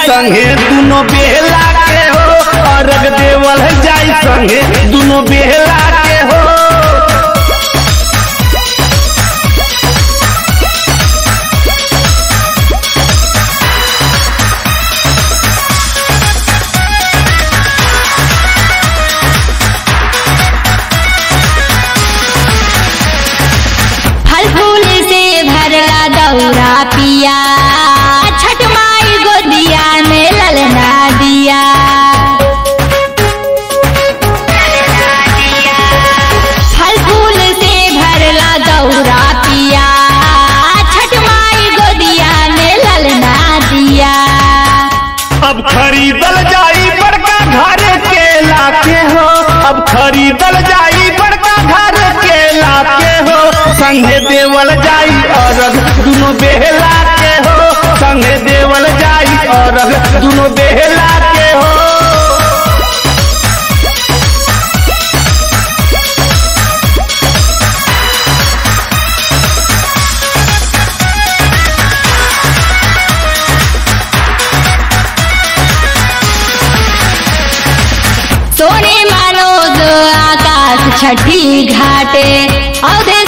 संगे दुनो बेहला के हो अर्घ देवल जाई संगे दुनो बेहला के हो फल फूल से भरला दौरा पिया छठ माई गोदिया में ललना दिया फल फूल से भरला दौरा पिया छठ माई गोदिया में ललना दिया अब खरीदल जाई बड़का घर केला के हो अब खरीदल जाई बड़का घर केला के हो संगे देवल जाई और दुनो बेहला के हो संगे देवल जाई और दुनो बेहला के हो सोने मनोज आकाश छठी घाटे अवधे